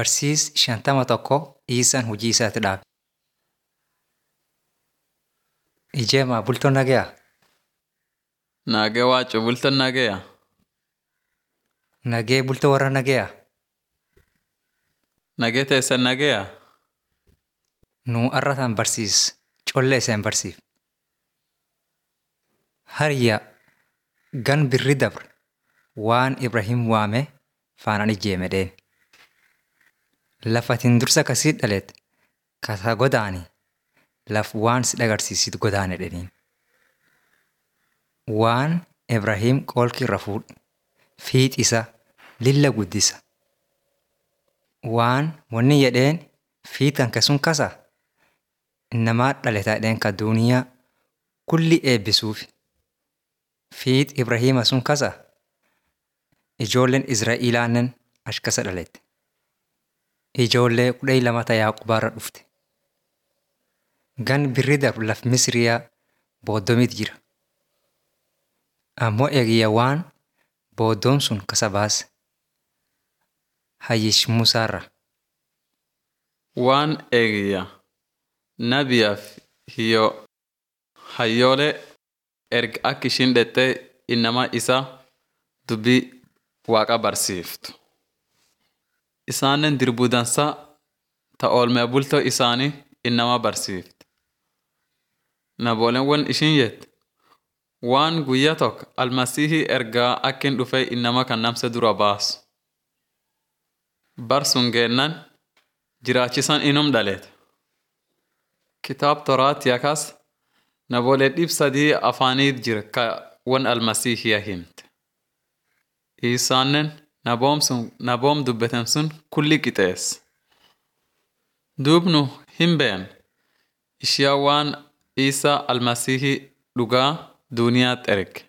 Barsiis shantama tokko Iisaan hojii isaatti dhaabe. Ijeemaa bultoon nagayaa? Nagee waacu bultoon nageeya. Nagee bultoo warra nagayaa? Nagee teessan nageeya. Nuu arrataan barsiis collee iseen barsiif. Hariyyaa gan birri dabre waan Ibrahim waame faanaan ijeeme dheen. Lafatiin dursa kasii dhaleet kasa godaani laf waan si dhagarsiisit godaane dheniin. Waan Ibrahim qoolki irra fuudhe fiix isa lilla guddisa. Waan wanni jedheen fiixan kesun kasa innamaa dhaletaa dheen ka duuniyaa kulli eebbisuufi. Fiix Ibrahima sun kasa ijoolleen Izraa'ilaannen achi kasa dhalette. Ijoollee kudha lamata Yaaqubaarra dhufte. Gan birri darbu laf Misiriyaa booddomit jira. Ammoo eegiyya waan booddoon sun kasa baase. Hayyish Musaarra. Waan eegiyya nabiyaaf hiyyoo hayyoolee erga akka ishiin dhettee innama isa dubbii waaqa barsiiftu. Isaannen dirbudansa ta oolmee bultoo isaanii innama barsiifte. Nabooleen wan ishiin jette waan guyyaa tokko almasihii ergaa akkin dhufee innama kan namse dura baasu. Bar sun geennan jiraachisan inum dhaleete. Kitaab toraat yakas naboolee dhib sadii afaaniit jira ka wan almasiihiya himte. Isaannen naboom sun naboom dubbeten sun kulli qixeesse. Duubnu hin been ishiyaa waan Isaa almasihii dhugaa duuniyaatti erge.